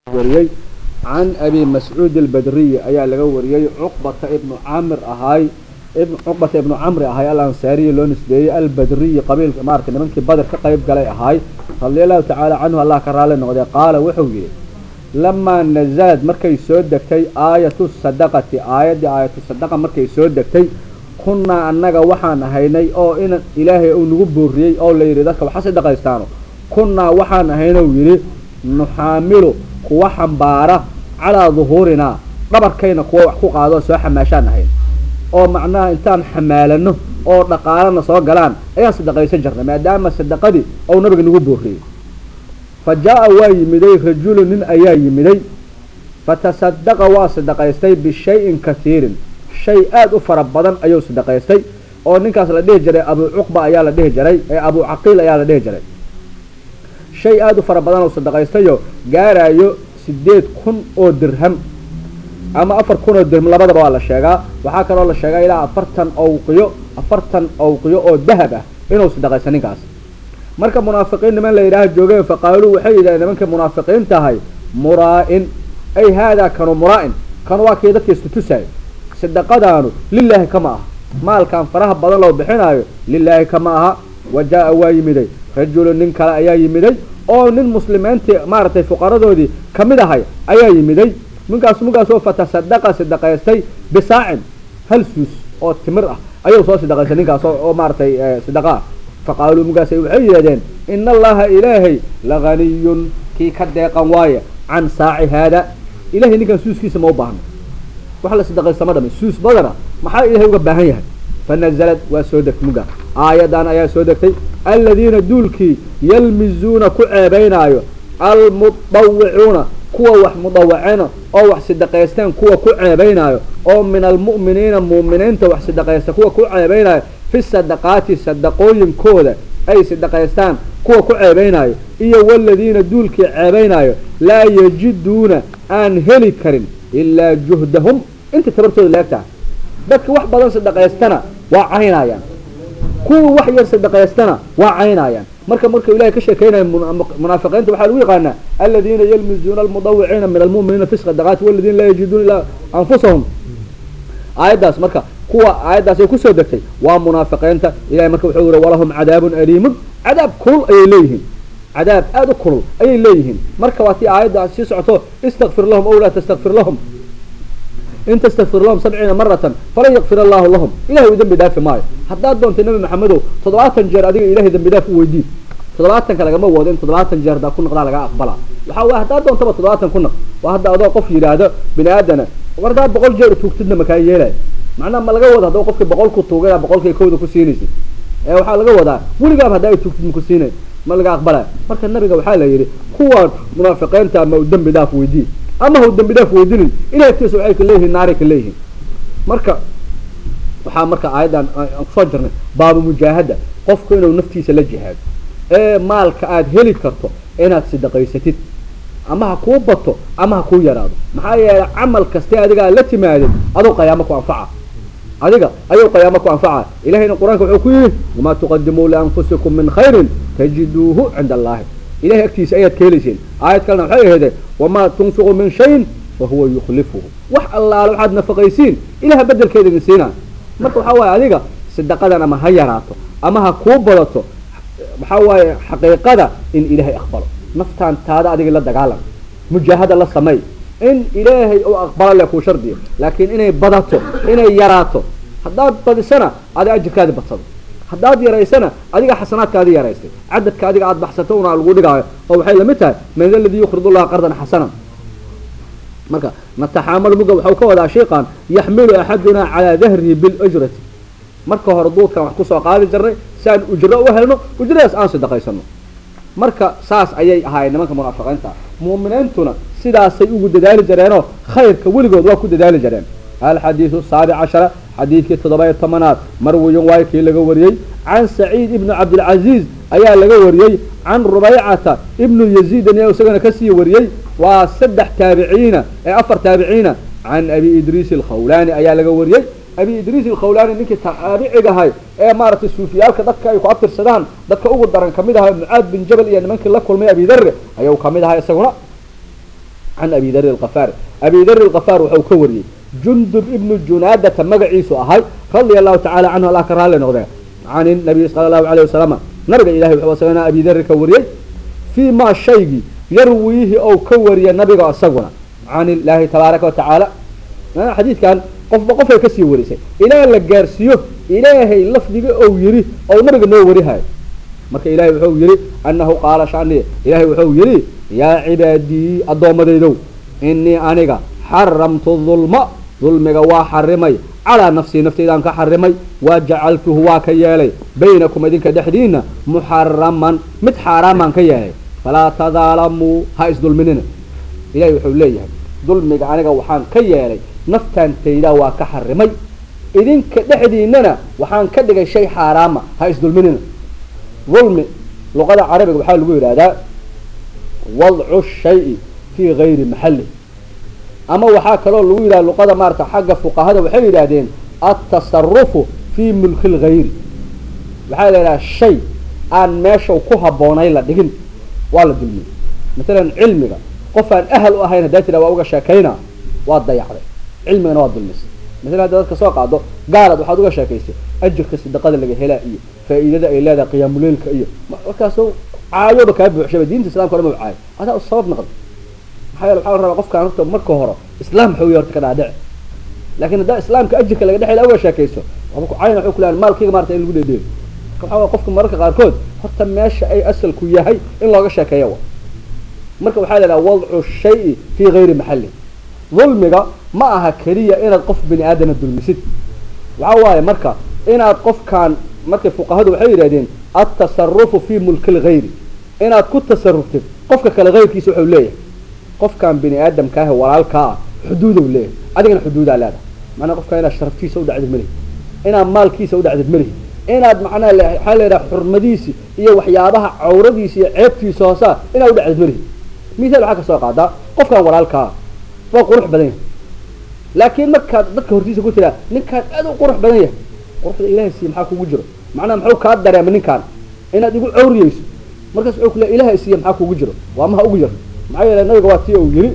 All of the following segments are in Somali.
wariyey can abi mascuud albadriyi ayaa laga wariyey cuqbata ibnu camr ahaay cuqbata ibnu camri ahaay alansaariyi loo nisbeeyey albadriyi qabiilka maarata nimankii bader ka qayb galay ahaay radia allahu tacaala canhu allah ka raali noqday qaala wuxuu yihi lamaa nazalad markay soo degtay aayatu sadaqati aayaddii aayatu sadaqa markay soo degtay kunnaa annaga waxaan ahaynay oo in ilaahay uu nagu booriyey oo la yidhi dadka waxa sadaqaystaano kunnaa waxaan ahaynou yidhi nuxaamilu kuwa xambaara calaa duhuurinaa dhabarkayna kuwa wax ku qaado soo xamaashaan ahayn oo macnaha intaan xamaalano oo dhaqaalana soo galaan ayaan sadaqaysan jirnay maadaama sadaqadii ou nabiga nagu booriyey fa jaa-a waa yimiday rajulu nin ayaa yimiday fatasadaqa waa sadaqaystay bishayin katiirin shay aada u fara badan ayuu sadaqaystay oo ninkaas la dhihi jiray abu cuqba ayaa la dhihi jiray ee abu caqiil ayaa la dhihi jiray shay aada u fara badan oo sadaqaystayo gaarayo sideed kun oo dirham ama afar kun oo dirham labadaba waa la sheegaa waxaa kaloo la sheegaa ilaa afartan awqiyo afartan awqiyo oo dahab ah inuu sadaqaysta ninkaas marka munaafiqiin niman la yidhaaha joogeen faqaaluu waxay yidhahdeen nimankii munaafiqiin tahay muraa-in ay haadaa kanu muraa-in kanu waa kii dadka istutusaayo sadaqadaanu lilaahi kama aha maalkan faraha badan loo bixinaayo lilaahi kama aha wa jaa-a waa yimiday rajulu nin kale ayaa yimiday oo nin muslimiintii maaragtay fuqaradoodii kamid ahay ayaa yimiday ninkaas ninkaasoo fatasadaqa sadaqaystay bisaacin hal suus oo timir ah ayuu soo sadaqaystay ninkaas oo maaratay sadaqa ah faqaaluu ninkaas waxay yidhahdeen ina allaha ilaahay laganiyun kii ka deeqan waaye can saaci haada ilahay ninkan suuskiisa ma u baahno wax la sadaqaysta ma dhami suus badana maxaa ilahay uga baahan yahay fanazalad waa soo degtay muga aayadan ayaa soo degtay aladiina duulkii yalmizuuna ku ceebaynaayo almudawicuuna kuwa wax mudawacena oo wax sadaqaysteen kuwa ku ceebaynaayo oo min almu'miniina mu'miniinta wax sadaqaysta kuwa ku ceebaynaayo fi sadaqaati sadaqooyinkooda ay sadaqaystaan kuwa ku ceebaynaayo iyo waladiina duulkii ceebaynaayo laa yajiduuna aan heli karin ilaa juhdahum inta tabartooda leegtaha dadka wax badan sadaqaystana waa caynayaan kuwa wax yar sadaqaystana waa caynayaan marka marka ilahay ka sheekeynaya munaafiqiinta waxaa lagu yaqaanaa aladiina yalmizuuna almudawiciina min almu'miniina fi sadaqaati waladiina laa yajiduuna ilaa anfusahum aayaddaas marka kuwa aayaddaas ay kusoo degtay waa munaafiqiinta ilahay marka wuxuu yihi walahum cadaabun aliimun cadaab kulul ayay leeyihiin cadaab aada u kulul ayay leeyihiin marka waa tii aayadda sii socoto istakfir lahum ow laa tastakfir lahum in tastakfir lahum sabciina maratan falan yakfir allahu lahum ilahay u dambi dhaafi maayo haddaad doontay nabi maxamedow toddobaatan jeer adiga ilahay dambi dhaaf u weydiin toddobaatanka lagama wado in toddobaatan jeer haddaa ku naqdaa lagaa aqbalaa waxaa waay haddaad doontaba toddobaatan ku naq waa hadda adoo qof yidhaahdo bini aadana war haddaad boqol jeer tuugtidna makaa yeelaya macnaha ma laga wado haddaba qofkii boqol ku tuugaya boqolkii kowda ku siinaysa ee waxaa laga wadaa weligaaba haddaa ay tuugtid maku siinay ma laga aqbalaya marka nabiga waxaa la yidhi kuwaan munaafiqiinta ama u dambi dhaaf weydiin ama ha u dambi dhaaf weydinin ilahay agtiisa waxay ka leeyihiin naaray ka leeyihiin marka waxaa marka aayaddan aan kusoo jirnay baabu mujaahada qofku inuu naftiisa la jihaado ee maalka aada heli karto inaad sadaqaysatid ama ha kuu bato ama ha kuu yaraado maxaa yeelay camal kastee adiga aad la timaadid aduu qayaamo ku anfaca adiga ayuu qayaamo ku anfaca ilahayna qur-aanka wuxuu ku yihi wamaa tuqadimuu lianfusikum min khayrin tajiduuhu cinda allahi ilahay agtiisa ayaad ka helayseen aayad kalena waxay ahayde wamaa tunfiqu min shayin fahuwa yukhlifuhu wax allaale waxaad nafaqaysiin ilaha bedelkeeda idin siinaa marka waxaa waaye adiga sadaqadan ama ha yaraato ama ha kuu badato waxaa waaye xaqiiqada in ilaahay aqbalo naftaan taada adiga la dagaalam mujaahada la sameey in ilaahay uu aqbalo le kuu shardiyo laakiin inay badato inay yaraato haddaad badisana adi ajirkaadi badsado haddaad yaraysana adiga xasanaadkaadi yaraystay cadadka adiga aada baxsato una lagu dhigaayo oo waxay lamid tahay man aladii yuqrid llaha qardan xasanan marka nataxaamalu muga waxau ka wadaa shayqan yaxmilu axadunaa calaa dahrihi biljrati marka hore duudkan wax kusoo qaadi jirnay si aan ujro u helno ujradaas aan sadaqaysano marka saas ayay ahaayeen nimanka munaafiqiinta mu'miniintuna sidaasay ugu dadaali jireenoo khayrka weligood waa ku dadaali jireen alxadiidu saabic cashara xadiidkii toddoba-iyo tobanaad marwiyon waay kii laga wariyey can saciid ibnu cabdilcaziiz ayaa laga wariyey can rubaycata ibnu yaziidan ayaa isagana kasii wariyey waa saddex taabiciina ee afar taabiciina can abi idriis alkhawlaani ayaa laga wariyey abi idriis alkhawlaani ninkii taabiciga ahay ee maaragtay suufiyaalka dadka ay ku abtirsadaan dadka ugu daran kamid ahay mucaad bin jabal iyo nimankii la kulmay abi darre ayuu kamid ahay isaguna can abi dari alkafaari abi dari alkafaar wuxuu ka wariyey jundub ibnu junaadata magaciisu ahay radia allahu tacala canhu allah ka raalli noqdee can nabiy sala allahu alayh wasalam nabiga ilahay wuxuu asagana abi dari ka wariyey fii maa shaygii yarwiihi ou ka wariyay nabiga isaguna can illaahi tabaaraka watacaala xadiidkan qofba qofay kasii warisay ilaa la gaarsiiyo ilaahay lafdiga ou yidhi ou nabiga noo warihayo marka ilahay wuxuu yihi anahu qaala shani ilahay wuxuu yihi yaa cibaadii addoommadaydow inii aniga xaramtu dulma dulmiga waa xarimay calaa nafsii naftaydaan ka xarimay wa jacaltuhu waa ka yeelay baynakum idinka dhexdiina muxaraman mid xaaraamaan ka yeelay falaa tadaalamuu ha isdulminina ilahay wuxuu leeyahay dulmiga aniga waxaan ka yeelay naftaantaydaa waa ka xarimay idinka dhexdiinana waxaan ka dhigay shay xaaraama ha isdulminina dulmi luqada carabiga waxaa lagu yidhahdaa wadcu shayi fii gayri maxalli ama waxaa kaloo lagu yidhahda luqada maarata xagga fuqahada waxay yidhaahdeen altasarufu fii mulki lgayri waxaa la yidhaha shay aan meesha ku habboonay la dhigin waa la dulmiyey masalan cilmiga qof aan ahal u ahayn haddaa tira waa uga sheekayna waa dayacday cilmigana waa dulmisay masalan hadda dadka soo qaado gaalaad waxaad uga sheekaysay ajirka sadaqada laga helaa iyo faa'iidada ay leedahay qiyaamuleylka iyo markaasoo caayoba kaa buuxshaba diinta islamka o dhan ma caayo adaa sabab noqda maxaa yeele waxaa la rabaa qofkaan horta marka hore islaam xoogiya horta ka dhaadhici laakiin haddaa islaamka ajirka laga dhexela uga sheekayso waba ku cayn waxay ku leeyahay maalkayga maarata in lagu dheedheelo marka waxaa qofka mararka qaarkood horta meesha ay asalku yahay in looga sheekeeya wa marka waxaa la idhaha wadcu shayi fii gayri maxalli dulmiga ma aha keliya inaad qof bini aadana dulmisid waxa waaye marka inaad qofkaan markay fuqahadu waxay yidhahdeen altasarufu fii mulki lgayri inaad ku tasaruftid qofka kale hayrkiisa wuxuu leeyahay qofkaan bini aadamkaahe walaalkaa ah xuduudow leeyahay adigana xuduudaa leedahay macnaa qofkaan inaad sharaftiisa u dhacdid malihi inaad maalkiisa u dhacdid malihi inaad macnaha waxaa la yidhaha xurmadiisi iyo waxyaabaha cawradiisa iyo ceebtiisa hoosaa inaad u dhacdid malihi misaal waxaa kasoo qaadaa qofkaan walaalkaa waa qurux badan yahay laakiin markaad dadka hortiisa ku tiraa ninkaan aad u qurux badan yahay quruxda ilahay siiye maxaa kugu jiro macnaha muxuu kaa dareema ninkaan inaad igu cawriyeyso markaas wuxuu kule ilahay siiye maxaa kugu jiro waa maha ugu jir maxaa yeele nabiga waa tii uu yihi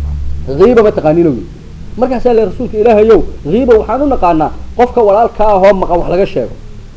hiiba ma taqaaniin yii markaasaa le rasuulka ilaahayow hiiba waxaan u naqaanaa qofka walaalkaa ahoo maqan wax laga sheego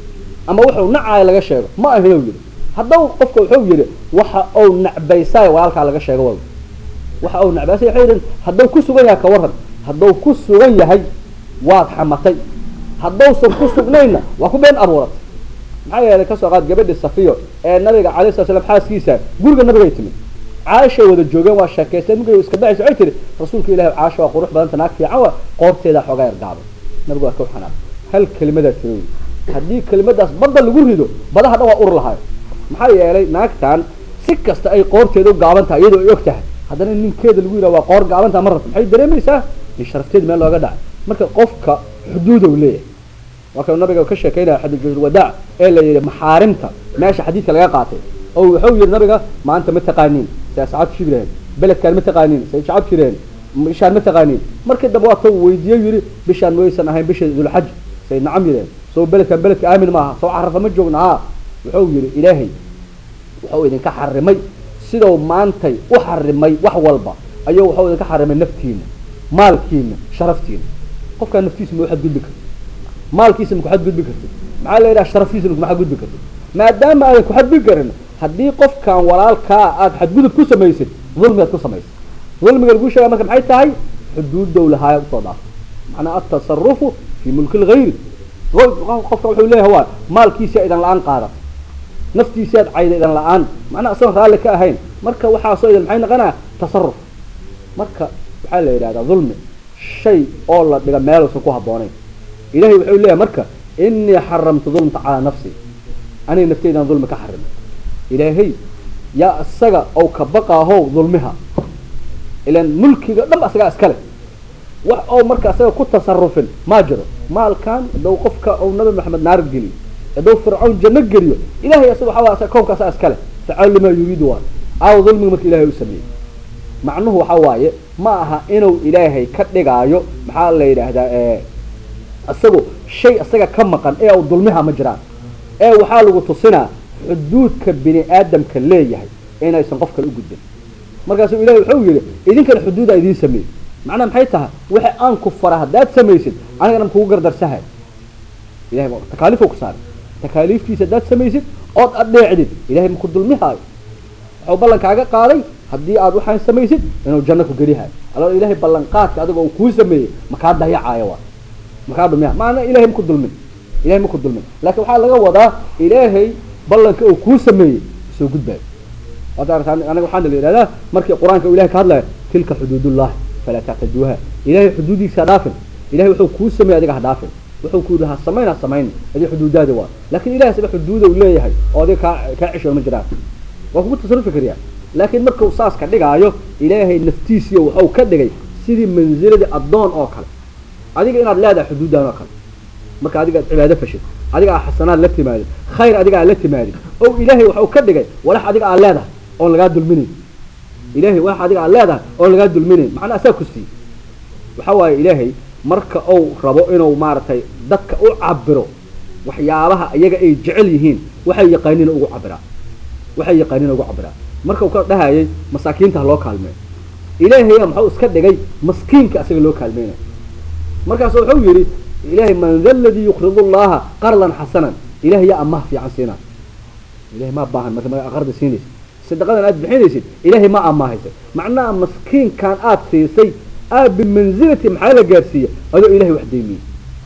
ama wuxuu nacaaya laga sheego ma ahino yihi haddau qofka wuxuu yihi waxa uu nacbaysaay walaalkaa laga sheego wal waxa uu nacbaysay waxay yidhin hadduu ku sugan yahay ka waran hadduu ku sugan yahay waad xamatay haddausan ku sugnayna waa ku been abuuratay maxaa yeelay kasoo qaad gabadhi safiyo ee nabiga calay sala slam xaaskiisa guriga nabigay timid caashay wada joogeen waa sheekaysteen markay iska baxaysa waxay tihi rasuulka ilahi caasha waa qurux badanta naag fiican wa qoorteedaa xoogaa yargaabay nabigu waa ka xanaaq hal kelimadaa tiro haddii kelimadaas badda lagu rido badaha dhan waa ur lahaay maxaa yeelay naagtan si kasta ay qoorteeda u gaaban tahay iyadoo ay og tahay haddana ninkeeda lagu yidhaha waa qoor gaabantaa ma rabta maxay dareemaysaa in sharafteeda meel looga dhacay marka qofka xuduudow leeyahay waa kanu nabiga ka sheekeynaya xadiisulwadaac ee la yidhi maxaarimta meesha xadiidka laga qaatay oo wuxuu yihi nabiga maanta ma taqaaniin say asxaab shibireen beledkaan ma taqaaniin say shacab jireen bishaan ma taqaaniin markii dambe waa kau weydiiye yidhi bishaan maysan ahayn bisha dulxaj say nacam yidheen soo beledkaan beledka aamin maaha soo carafa ma joogna ha wuxuu yihi ilaahay wuxuu idinka xarimay sidau maantay u xarimay wax walba ayuu wuxuu idinka xarimay naftiina maalkiina sharaftiina qofkaan naftiisa ma waxaad gudbi karti maalkiisa ma kuxad gudbi kartid maxaa la yidhaha sharaftiisana kuma xadgudbi kartid maadaama aadan ku xadgudbi karin haddii qofkan walaalkaa aada xadgudub ku samaysid dulmigaad ku samaysid dulmiga lagu sheega marka maxay tahay xuduudow lahaaya usoo dhaaf macnaa altasarufu fii mulki lgayri qofka wuxuu leeyahay waa maalkiisa idan la-aan qaadan naftiisaad cayda idan la-aan macnaa isagoon raalli ka ahayn marka waxaasoo idan maxay noqonaya tasaruf marka waxaa la yidhahdaa dulmi shay oo la dhiga meeluusan ku habboonayn ilahay wuxuu leeyahay marka inii xaramtu dulmta calaa nafsi aniga nafteydan dulmi ka xarimay ilaahay yaa isaga ou ka baqaahow dulmiha ilan mulkiga dhan isagaa iskale wax oo marka isaga ku tasarufin maa jiro maalkan hadduu qofka ou nabi maxamed naar geliyo hadduu fircawn janno geliyo ilahay isaga waxaa kownka asaga iskale facaal limaa yuriidu waa aaw dulmiga marka ilahay u sameeyey macnuhu waxa waaye ma aha inuu ilaahay ka dhigaayo maxaa la yidhaahdaa isagu shay isaga ka maqan ee u dulmiha ma jiraan ee waxaa lagu tusinaa xuduudka bini aadamka leeyahay inaysan qof kale u gudbin markaasuu ilahay wuxuu yidhi idinkana xuduudaa idiin sameeyey macnaha maxay tahay waxa aan ku fara haddaad samaysid anigana makugu gardarsahay ilahay takaaliifuu ku saaray takaaliiftiisa haddaad samaysid ood adheecdid ilahay maku dulmihaayo wuxuu ballankaaga qaaday haddii aad waxaan samaysid inuu janno ku gelihayo aloo ilahay ballanqaadka adigoo uu kuu sameeyey makaa dayacaayo waa makaa dhumiha maana ilahay maku dulmin ilahay maku dulmin laakiin waxaa laga wadaa ilaahay ballanka uu kuu sameeyey soo gudbaayo anaga waxaana la yidhahdaa markii qur-aanka u ilahay ka hadlaya tilka xuduudullahi falaa tactaduuha ilahay xuduudiisa ha dhaafin ilahay wuxuu kuu sameeyey adiga ha dhaafin wuxuu ku yidhi ha samayn ha samayn adi xuduudaadi waa laakin ilahay saba xuduuda u leeyahay oo adiga kaa kaa cesho ma jiraan waa kugu tasarufi kariyaa laakiin markuu saas ka dhigaayo ilaahay naftiisiiyo waxau ka dhigay sidii manziladii addoon oo kale adiga inaad leedahay xuduudan oo kale marka adiga ad cibaado fashid adiga aa xasanaad la timaadid khayr adiga aa la timaadid o ilaahay waxau ka dhigay walax adiga aa leedahay oon lagaa dulminayn ilahay walax adiga aa leedahay oon lagaa dulminayn macnaa asaa ku siiyey waxa waaye ilaahay marka uu rabo inuu maaragtay dadka u cabiro waxyaabaha iyaga ay jecel yihiin waxay yaqaaniin ugu cabiraa waxay yaqaaniin ugu cabiraa marka uu ka dhahayay masaakiinta ha loo kaalmeeyo ilaahaya maxuu iska dhigay maskiinka asaga loo kaalmeynayo markaasu wuxuu yidhi ilahay man da ladii yuqridu llaha qardan xasanan ilahay yaa amaah fiican siinaa ilahay ma baahan marka ma qarda siinaysid sadaqadan aad bixinaysid ilahay ma amaahaysa macnaha maskiinkan aad siisay aad bimanzilati maxaa la gaarsiiya adoo ilahay wax daymiyey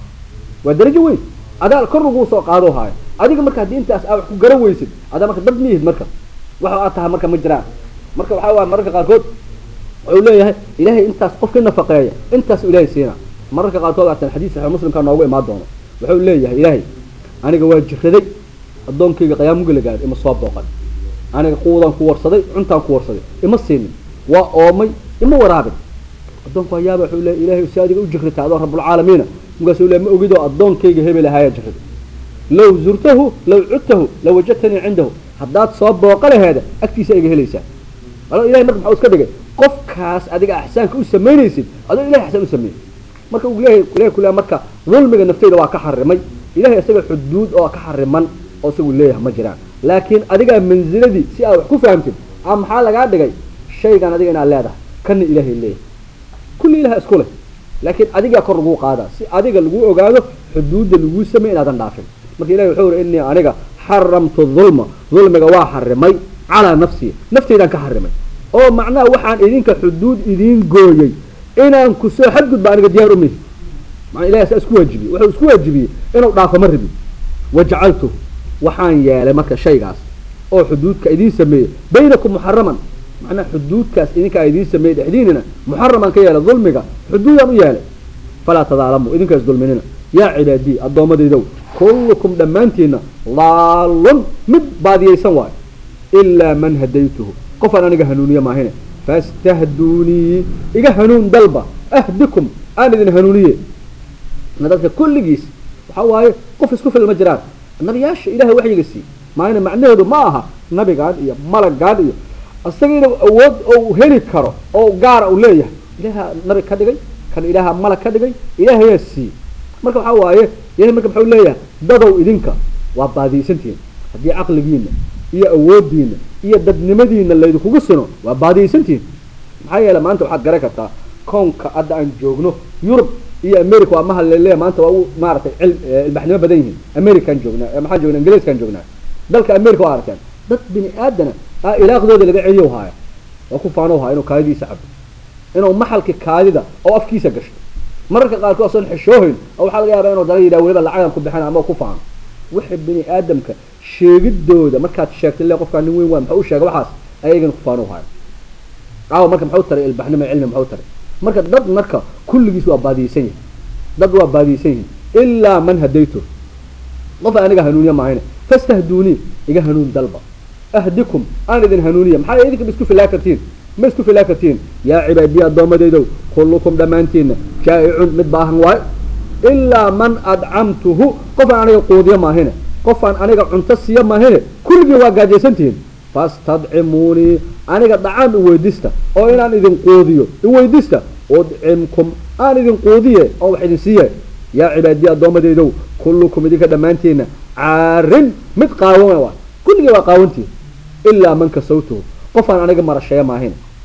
waa darajo weyn adaa kor laguu soo qaado haayo adiga marka haddii intaas aa wax ku garan weysid adaa marka dad miyihid marka waxa aad tahay marka ma jiraan marka waxaa waaya mararka qaarkood wuxuu leeyahay ilahay intaas qofka nafaqeeya intaas ilahay siina mararka qaarkood aatan xadiis saxiix muslimka noogu imaan doono wuxuu leeyahay ilaahay aniga waa jiraday addoonkayga qiyaamuga la gaadhay ima soo booqan aniga quudaan ku warsaday cuntaan ku warsaday ima siinin waa oomay ima waraabin addoonku hayaaba wuxuu leeyahay ilaahay si adiga u jirrita adoo rabbulcaalamiina markaasuu leeyahay ma ogidoo addoonkayga hebel ahaaya jirrada low zurtahu law cudtahu lawajadtanii cindahu haddaad soo booqa laheeda agtiisa iga helaysaa alo ilahay marka maxuu iska dhigay qofkaas adiga axsaanka u samaynaysid adoo ilahay axsaan u sameeyey marka uu leeyahay ilahay ku leeyahay marka dulmiga nafteyda waa ka xarimay ilahay isaga xuduud oo ka xariman oo isagu leeyahay ma jiraan laakiin adigaa manziladii si aad wax ku fahamtid a maxaa lagaa dhigay shaygan adiga inaad leedahay kana ilaahay leeyahay kulli ilaha isku leh laakiin adigaa kor laguu qaadaa si adiga lagu ogaado xuduudda laguu samey inaadan dhaafin marka ilahi wuxuu uri inii aniga xaramtu dulma dulmiga waa xarimay calaa nafsii naftaydaan ka xarimay oo macnaha waxaan idinka xuduud idiin gooyey inaan kusoo xadgudba aniga diyaar u mihi maa ilahi saa isku waajibiyey wuxuu isku waajibiyey inuu dhaafo ma rabi wajacaltu waxaan yeelay marka shaygaas oo xuduudka idiin sameeyey baynakum muxaraman macnaha xuduudkaas idinkaa idiin sameeyey dhexdiinina muxaraman ka yeelay dulmiga xuduudaan u yeelay falaa tadaalamu idinkaas dulminina yaa cibaadii addoommadaydow kullukum dhammaantiina laalun mid baadiyaysan waayo ilaa man hadaytuhu qofaan aniga hanuuniye maahine fastahduunii iga hanuun dalba ahdikum aan idin hanuuniye dadka kulligiis waxaa waaye qof isku fil ma jiraan nabiyaasha ilahay waxyiga sii maayna macnaheedu ma aha nabigaan iyo malagaan iyo isaga inuu awood ou heli karo oo gaara uu leeyahay ilaaha nabi ka dhigay kan ilaaha malag ka dhigay ilaahayaa siiyey marka waxaa waaye ilahay marka maxau leeyahay dadow idinka waa baadiyaysantihiin haddii caqligiina iyo awoodiina iyo dadnimadiina laydinkugu sino waa baadiyaysantihiin maxaa yeele maanta waxaad garan kartaa koonka hadda aan joogno yurub iyo america waa maha laleeya maanta waa u maaratay ilbaxnimo badan yihiin american joognaa maxaan joognaa ingiriiskaan joognaa dalka america waa arkaan dad bini aadana a ilaaqdooda laga celiyo haaya waa ku faano haya inuu kaadidiisa cabo inuu maxalki kaadida oo afkiisa gasho mararka qaarkood asoon xishoohayn oo waxaa laga yaabaa inuu dala yidhaha weliba lacagan ku bixina ama ku faano wixii bini aadamka sheegidooda markaad sheegtay le qofkaa nin weyn waa maxau u sheega waxaas ayagana ku faano haya caawa marka maxau taray ilbaxnimo cilmi maxau taray marka dad marka kulligiis waa baadiyeysan yihin dad waa baadiyeysan yihin ilaa man hadaytu qof aniga hanuuniya maahayne fastahduunii iga hanuun dalba ahdikum aan idin hanuuniya maxaa idinka ma isku filaa kartiin ma isku filaa kartiin yaa cibaadiya addoommadaydow kullukum dhammaantiina jaa'icun mid baahan waayo ilaa man adcamtuhu qofaan aniga quudiyo maahine qofaan aniga cunto siiyo maahine kulligii waa gaajaysantihiin fastadcimuunii aniga dhacaan iweydista oo inaan idin quudiyo iweydista udcimkum aan idin quudiye oo wax idin siiye yaa cibaadiya addoommadaydow kullukum idinka dhammaantiina caarin mid qaawan waa kulligii waa qaawantihin ilaa man kasawtuhu qofaan aniga marasheeya maahine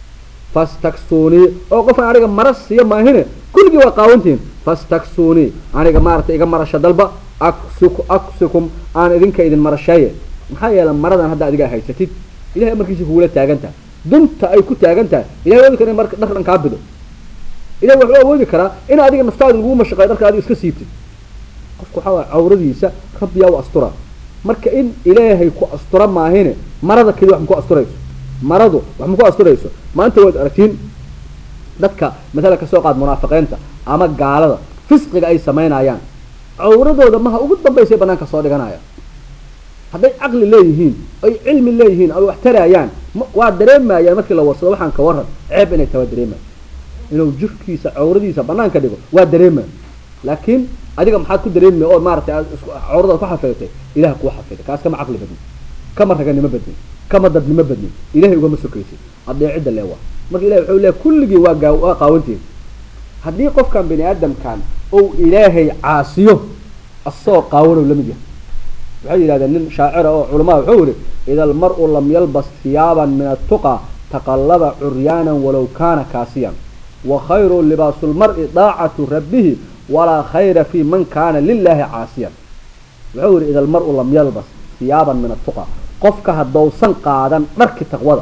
fastaksuunii oo qofkan aniga mara siiyo maahine kulligii waa qaawantihiin fastaksuunii aniga maaragtay iga marasho dalba aksuk aksikum aan idinka idin marasheeye maxaa yeelay maradan hadda adiga haysatid ilahay amarkiisa kugula taagan tahay dunta ay ku taagan tahay ilahay awoodi kara in marka dhar dhan kaa bido ilahay wuxuu awoodi karaa in adiga naftaada lagu mashaqeyo dharka adiga iska siibtid qofku waxaa waaya cawradiisa rabbiyaa u astura marka in ilaahay ku astura maahine marada keli wax maku asturayso maradu wax maku asturayso maanta waad aragtiin dadka masala kasoo qaad munaafiqiinta ama gaalada fisqiga ay samaynayaan cawradooda maha ugu dambaysay banaanka soo dhiganaya hadday caqli leeyihiin ay cilmi leeyihiin ay wax tarayaan waa dareemayaan markii la warsado waxaan ka waran ceeb inay tawa dareemayan inuu jirkiisa cawradiisa banaanka dhigo waa dareemaya laakiin adiga maxaad ku dareemaya oo maaratay aad cawrada ku xafidatay ilaha kuu xafiday kaas kama caqli badnin kama raganimo badnin kama dadnimo badnin ilahay ugama sokaysid adeecidda leewa marka ilahay wuxuu leeya kulligii waa gaa waa qaawantiin haddii qofkan bini aadamkan ou ilaahay caasiyo asagoo qaawanow la mid yahay waxay yidhahdeen nin shaacira oo culamada wuxuu yihi ida almar-u lam yalbas hiyaaban min attuqa taqallaba curyaanan walow kaana kaasiyan wa khayru libaasu lmar-i daacatu rabbihi walaa khayra fi man kaana lilahi caasiyan wuxuu yihi ida almar-u lam yalbas hiyaaban min attuqa qofka haddousan qaadan dharki taqwada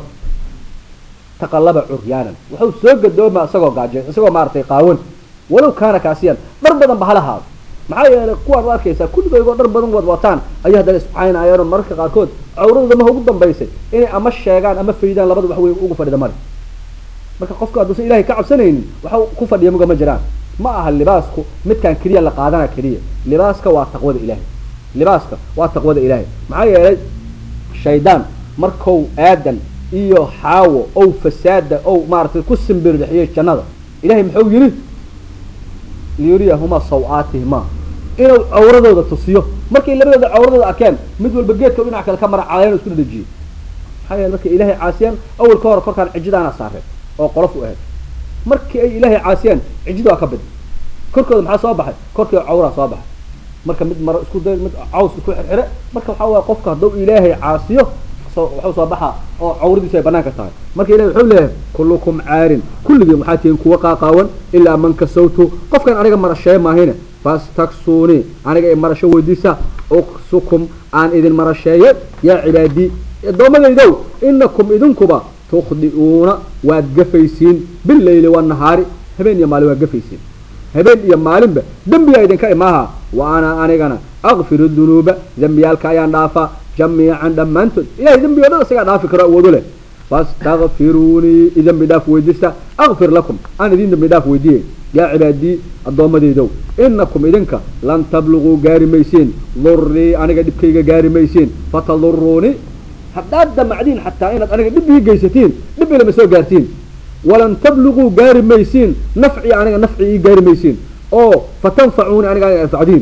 taqallaba curyaanan wuxuu soo gadooma isagoo gaaje isagoo maaratay qaawan walow kaana kaasiyan dhar badan ba halahaado maxaa yeelay kuwaan u arkaysaa kulligoygoo dhar badan wad wataan ayay haddana iscaynayaan oo mararka qaarkood cawradooda maha ugu dambaysay inay ama sheegaan ama faydaan labada wax wey ugu fadhida mari marka qofku hadduusan ilahay ka cabsanaynin waxa ku fadhiya muga ma jiraan ma aha libaasku midkaan keliya la qaadana keliya libaaska waa taqwada ilaahay libaaska waa taqwada ilaahay maxaa yeelay shaydaan markou aadan iyo xaawo ow fasaada ow maaratay ku simbirixiyey jannada ilahay muxuu yidhi liyuriyahumaa saw-aatihima inuu cawradooda tusiyo markay labadooda cawradooda arkeen mid walba geedka dhinac kale ka mara caleen isku dhadhejiyey maxaa yeele markay ilaahay caasiyaan awal ka hor korkaan cijidaana saareen oo qolof u ahayd markii ay ilaahay caasiyaan cijida waa ka bid korkooda maxaa soo baxay korkii cawraa soo baxay marka mid maro isku day mid caws isku xirxire marka waxaa waaya qofka hadduu ilaahay caasiyo waxuu soo baxaa oo cawradiisu ay banaanka tahay marka ilahi wuxuu leeyahay kullukum caarin kulligiin waxaa tihiin kuwa qaaqaawan ilaa man kasawtu qofkan aniga marashee maahine fastaksuunii aniga i marasho weydiisa uksukum aan idin marasheeye yaa cibaadii addoommadaydow inakum idinkuba tukhdi'uuna waad gafaysiin billayli wanahaari habeen iyo maalin waad gafaysiin habeen iyo maalinba dembigaa idinka imaaha wa ana anigana akfiru dunuuba dembiyaalka ayaan dhaafaa jamiican dhammaantood ilahay dembi o dhan isagaa dhaafi karo awoodo leh fastakfiruunii i dembi dhaaf weydiista akfir lakum aan idin dembi dhaaf weydiiyey yaa cibaadii addoommadaydow inakum idinka lan tabluguu gaari maysiin durii aniga dhibkayga gaari maysiin fataduruunii haddaad damacdiin xataa inaad aniga dhib ii geysatiin dhib ilama soo gaartiin walan tabluguu gaari maysiin nafci aniga nafci ii gaari maysiin oo fatanfacuuni aniga aniga anfacdiin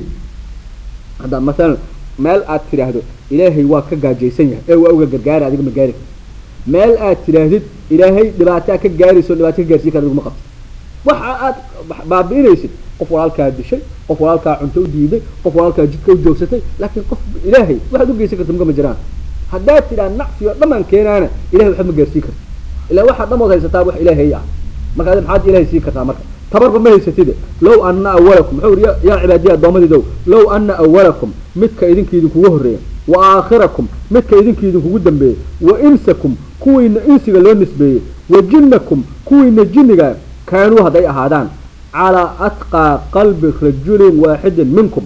hadda masalan meel aad tidhaahdo ilaahay waa ka gaajaysan yahay ee waa uga gargaara adiga ma gaari karti meel aad tidhaahdid ilaahay dhibaataa ka gaarayso dhibaato ka gaarsiin kara adiguma qabti waxa aad baabi'inaysid qof walaalkaa dishay qof walaalkaa cunto u diiday qof walaalkaa jidka u joogsatay laakiin qof ilaahay waxaad u geysan karta muga ma jiraan haddaad tidhaa nacfi oo dhamaan keenaana ilahay waxba ma gaarsiin karti ilaa waxaa dhamood haysataa wax ilaahay ah marka adi maxaad ilaahay siin kartaa marka tabarba ma haysatide low ana awalakum muxuu yiri yaa cibaadiya addoommadiidow low ana awalakum midka idinka idinkugu horreeya wa aakhirakum midka idinka idinkugu dambeeyey wa insakum kuwiina insiga loo nisbeeyey wa jinnakum kuwiina jinniga kaanuu hadday ahaadaan calaa atqaa qalbi rajulin waaxidin minkum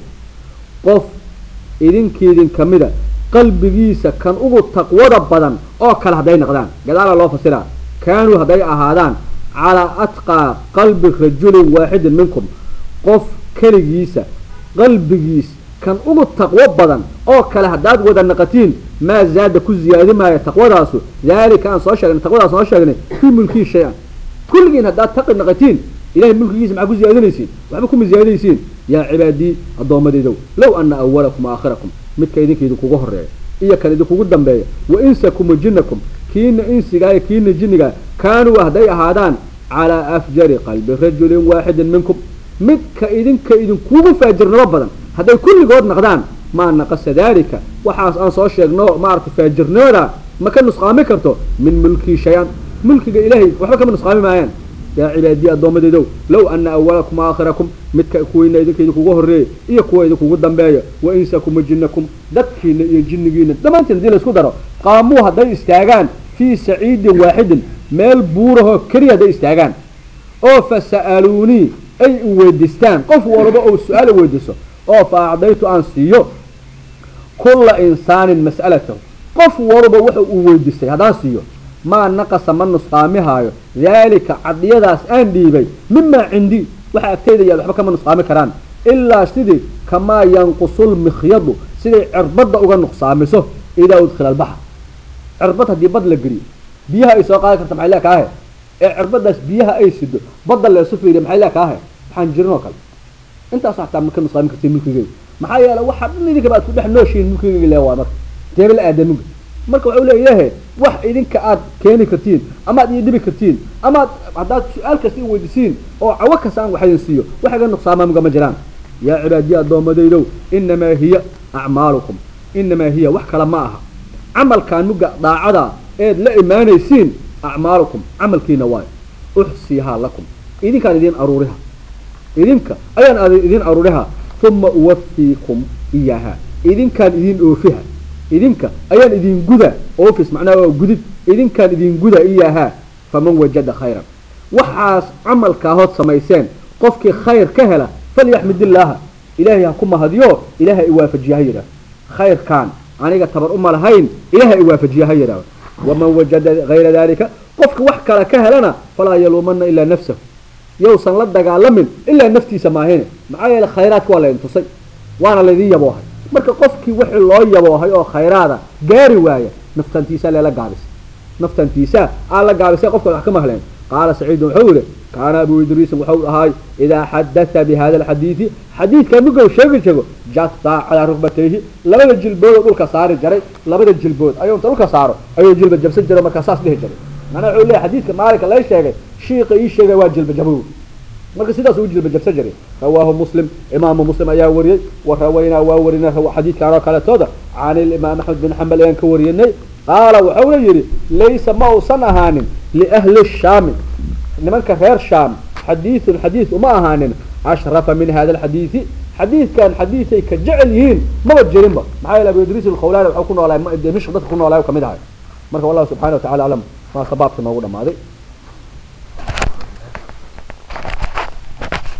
qof idinkiidin kamida qalbigiisa kan ugu taqwada badan oo kale hadday noqdaan gadaala loo fasiraa kaanuu hadday ahaadaan calaa atqaa qalbi rajulin waaxidin minkum qof keligiisa qalbigiis kan ugu taqwo badan oo kale haddaad wada naqatiin maa zaada ku ziyaadi maayo taqwadaasu daalika aan soo sheegnay taqwadaas soo sheegnay fii mulkii shay-an kulligiin haddaad taqi naqatiin ilahay mulkigiisa maxaa ku ziyaadinaysiin waxba kuma ziyaadinaysiin yaa cibaadii addoommadaydow low ana awalakum aakhirakum midka idinka idinkugu horeeya iyo kan idinkugu dambeeya wa insakum wa jinnakum kiina insigaa iyo kiina jinnigaa kaanuu hadday ahaadaan calaa afjari qalbi rajulin waaxidin minkum midka idinka idinkugu faajirnimo badan hadday kulligood naqdaan maa naqasa daalika waxaas aan soo sheegno maaragtay faajirnimada ma ka nusqaami karto min mulkii shay-an mulkiga ilaahay waxba kama nusqaami maayaan yaa cibaadiyi addoommadeydow low ana awalakum aakhirakum midka kuwiina idinka idinkugu horreeya iyo kuwa idinkugu dambeeya wa insakum wa jinnakum dadkiina iyo jinnigiina dhammaantiin hadii laisku daro qaamuu hadday istaagaan fii saciidin waaxidin meel buurahoo keliya hadday istaagaan oo fa sa'aluunii ay i weydiistaan qof walba ou su-aal weydiiso oo fa acdaytu aan siiyo kulla insaanin mas'alatahu qof walba waxa uu weydiistay haddaan siiyo maa naqasa ma nusqaamihaayo daalika cadiyadaas aan dhiibay mimaa cindii waxa agtayda yaad waxba kama nusqaami karaan ilaa sidii kamaa yanqusul mikhyadu siday cirbadda uga nuqsaamiso idaa udkhila albaxr cirbad haddii bad la geliyo biyaha ay soo qaadi karta maxay lee kaahe ee cirbadaas biyaha ay sido badda leesu fiiriya maxay lee kaahe waxaan jirin oo kale intaas xataa ma ka nusqaami kartiin mulkigeyga maxaa yeele waxaa dhan idinkaba aad ku dhex nooshihiin mulkigeyga lee waa marka deebel aadamiga marka waxau leeyahay wax idinka aad keeni kartiin ama ad ii dhibi kartiin ama ad haddaad su-aal kasta i weydiisiin oo cawo kasta aan wax idin siiyo wax iga nuqsaamamuga ma jiraan yaa cibaadiya addoommadaydow inamaa hiya acmaalukum inamaa hiya wax kale ma aha camalkaan muga daacada eed la imaanaysiin acmaalukum camalkiina waayo uxsiihaa lakum idinkaan idin aruuriha idinka ayaan idin aruuriha uma uwafiikum iyaaha idinkaan idin oofiha idinka ayaan idin guda office macnaha waa gudid idinkaan idin guda iyaahaa faman wajada khayran waxaas camalkaa hood samayseen qofkii khayr ka hela falyaxmid illaaha ilaahay ha ku mahadiyo ilaaha i waafajiya ha yidhaah khayrkaan aniga tabar uma lahayn ilaaha i waafajiya ha yidhaah waman wajada hayra dalika qofka wax kale ka helana falaa yaluumana ilaa nafsahu yowsan la dagaalamin ilaa naftiisa maahine maxaa yeele khayraadka waa laydin tusay waana laydin yaboohay marka qofkii wixii loo yaboohay oo khayraada gaari waaya naftantiisa leela gaabis naftantiisa aa la gaabisay qofka wax ka mahleen qaala saciidun wuxuu yihi kaana abu idriisin wuxuu ahaay idaa xadatha bi hada alxadiidi xadiidka mugow sheegi jego jata calaa rukbatayhi labada jilboodoo dhulka saari jaray labada jilbood ayuu inta dhulka saaro ayuu jilba jabsan jiray markaa saas dhihi jiray macnaha wuxuu leeyahy xadiidka maalinka lay sheegay shiiqa ii sheegay waa jilba jabow marka sidaas uu jilba jabsan jiray rawaahu muslim imaamu muslim ayaa wariyey wa rawaynaa waa warinay xadiidkan oo kaletooda can ilimaam axmed bin xambal ayaan ka warinay qaala wuxuuna yidhi laysa ma uusan ahaanin liahli shaami nimanka reer shaam xadiidun xadiid uma ahaanin ashrafa min hada alxadiidi xadiidkan xadiiday ka jecel yihiin maba jirinba maxaa yeele abu idriis alkhawlaani waxuu ku noolaay dimishq dadka ku noolaay kamid ahay marka wallahu subxana wa tacala aclam maa sabaabka noogu dhamaaday